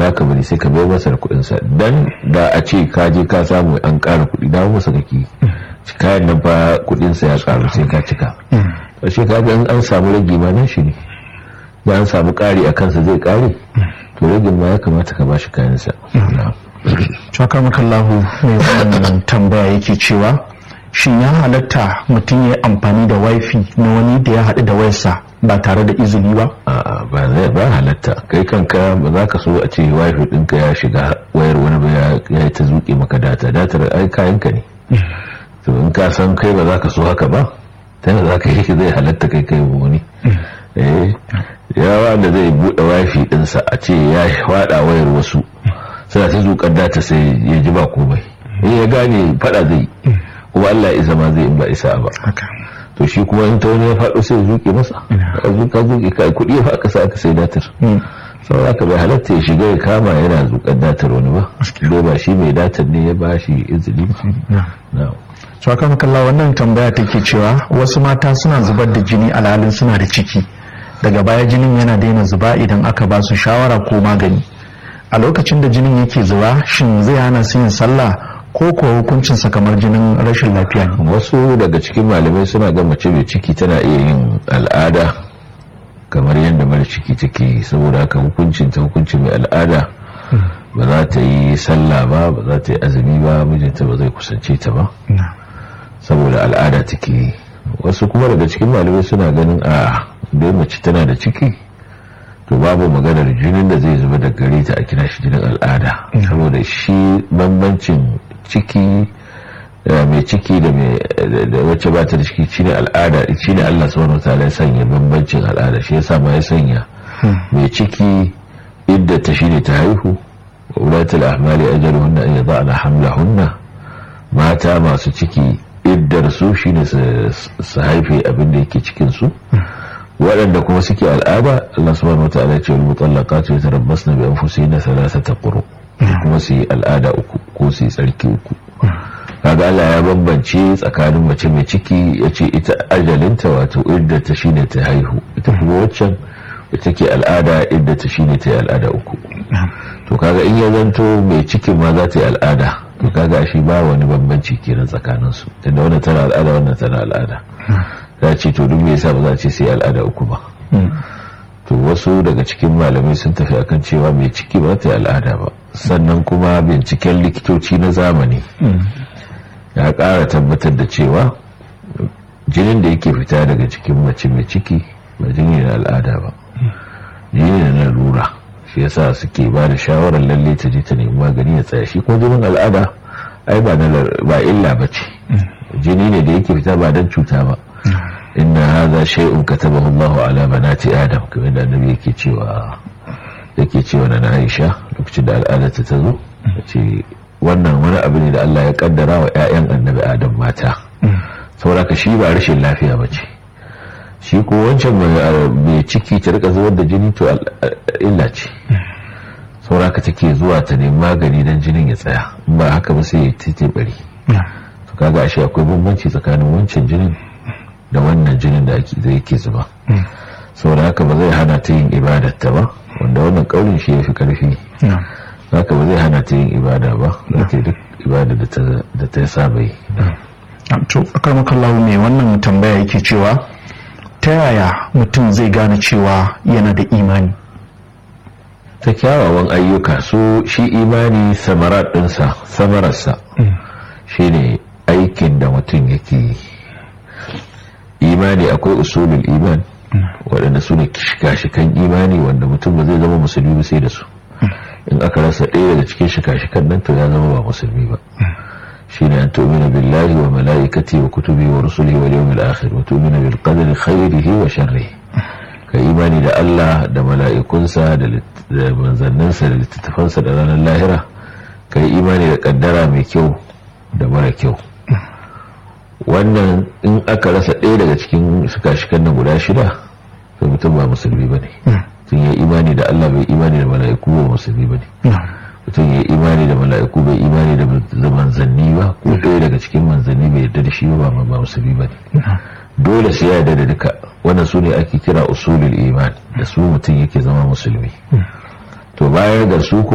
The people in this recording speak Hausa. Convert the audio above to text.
za ka bari sai ka bai masa da kuɗinsa dan da a ce ka je ka samu an ƙara kuɗi dawo masa kake kayan nan fa kuɗinsa ya ƙaru sai ka cika a shi ka an an samu rage ma nan shi ne da an samu ƙari a kansa zai ƙare to ragin ma ya kamata ka ba shi kayansa Shakar makallahu mai wannan tambaya yake cewa shin ya halatta mutum ya amfani da wifi na wani da ya haɗu da wayarsa ba tare da izini ba? a'a ba zai ba halatta kai kanka ba za ka so a ce wifi ɗinka ya shiga wayar wani ba ya yi ta zuƙe maka data datar ai kayanka ne to in ka san kai ba za ka so haka ba ta yadda za ka yi zai halatta kai kai wani eh ya wanda zai buɗe wifi ɗinsa a ce ya faɗa wayar wasu suna ta zuƙar data sai ya ji ba komai in ya gane faɗa zai kuma Allah ya zama zai in ba isa ba to shi kuma in ta wani ya faɗo sai zuƙe masa ka zuƙa zuƙe ka kuɗi ya faɗa sa aka sai datar sau haka bai halatta ya shiga ya kama yana zuƙar datar wani ba dai ba shi mai datar ne ya ba shi izini ba Shakar makallahu wannan tambaya take cewa wasu mata suna zubar da jini alhalin suna da ciki daga baya jinin yana daina zuba idan aka ba su shawara ko magani a lokacin da jinin yake zuba shin zai hana su yin sallah ko kuwa hukuncinsa kamar jinin rashin lafiya ne wasu daga cikin malamai suna ga mace mai ciki tana iya yin al'ada kamar yadda mara ciki take saboda haka hukuncin ta hukuncin mai al'ada ba za ta yi sallah ba ba za ta yi azumi ba mijinta ba zai kusance ta ba saboda al'ada take wasu kuma daga cikin malamai suna ganin a dai mace tana da ciki to babu maganar jinin da zai zuba da gare ta a kira shi jinin al'ada saboda shi bambancin ciki mai ciki da wacce ba ta da ciki shine al'ada shine Allah subhanahu wataala ya sanya bambancin al'ada shi yasa ma ya sanya mai ciki idda ta shine ta haihu wa ulatul ahmali ajaluhunna an yada'na hamlahunna mata masu ciki iddar su shine su haife abin da yake cikin su waɗanda kuma suke al'ada Allah subhanahu wataala ya ce wal mutallaqatu yatarabbasna bi anfusihinna thalathata quru kuma su yi al'ada uku ko su yi tsarki uku kaga Allah ya bambance tsakanin mace mai ciki ya ce ita ajalinta wato idda ta shine ta haihu ita kuma waccan ita ke al'ada idda ta shine ta yi al'ada uku to kaga in ya zanto mai cikin ma za ta yi al'ada to kaga shi ba wani bambanci kenan tsakanin su tunda wannan tana al'ada wannan tana al'ada za ce to duk me yasa ba za a ce sai al'ada uku ba to wasu daga cikin malamai sun tafi akan cewa mai ciki ba ta yi al'ada ba sannan kuma binciken likitoci na zamani ya ƙara tabbatar da cewa jinin da yake fita daga cikin mace mai ciki ba jini na al'ada ba jini na lura shi yasa suke ba da shawarar lalle ta je ta nemi magani ya tsaya shi ko jinin al'ada ai ba illa ba ce jini ne da yake fita ba don cuta ba inna hadha shay'un katabahu Allahu ala banati Adam kamar da annabi yake cewa yake cewa na Aisha lokacin da al'ada ta zo ce wannan wani abu ne da Allah ya kaddara wa ƴaƴan annabi Adam mata saboda shi ba rashin lafiya bace shi ko wancan mai ciki ta rika zubar da jini to illa ce saboda take zuwa ta nemi magani dan jinin ya tsaya in ba haka ba sai ya tete bari to kaga ashe akwai bambanci tsakanin wancan jinin da wannan jinin da ake zai ke zuba saboda haka ba zai hana ta yin ibadatta ba wanda wannan kaurin shi ya fi karfi haka ba zai hana ta yin ibada ba za ta yi duk ibada da ta saba yi to akar makallawo ne wannan tambaya yake cewa ta yaya mutum zai gane cewa yana da imani ta kyawawan ayyuka so shi imani samarar ɗinsa samararsa shine aikin da mutum yake yi imani akwai usulul iman waɗanda su ne shika-shikan imani wanda mutum ba zai zama musulmi ba sai da su in aka rasa ɗaya daga cikin shika-shikan nan to ya zama ba musulmi ba shine an tu'mina billahi wa mala'ikati wa kutubi wa rusulihi wal yawmil akhir wa tu'mina bil qadari khairihi wa sharrihi ka imani da Allah da mala'ikunsa da manzanninsa da littattafansa da ranar lahira ka yi imani da kaddara mai kyau da mara kyau wannan in aka rasa ɗaya daga cikin shika-shikan nan guda shida to mutum ba musulmi ba ne mutum ya imani da Allah bai imani da mala'iku ba musulmi ba ne mutum ya imani da mala'iku bai imani da manzanni ba ko ɗaya daga cikin manzanni bai yarda da shi ba ba musulmi ba ne dole sai ya yarda da duka wannan su ne ake kira usulul iman da su mutum yake zama musulmi to bayan ga su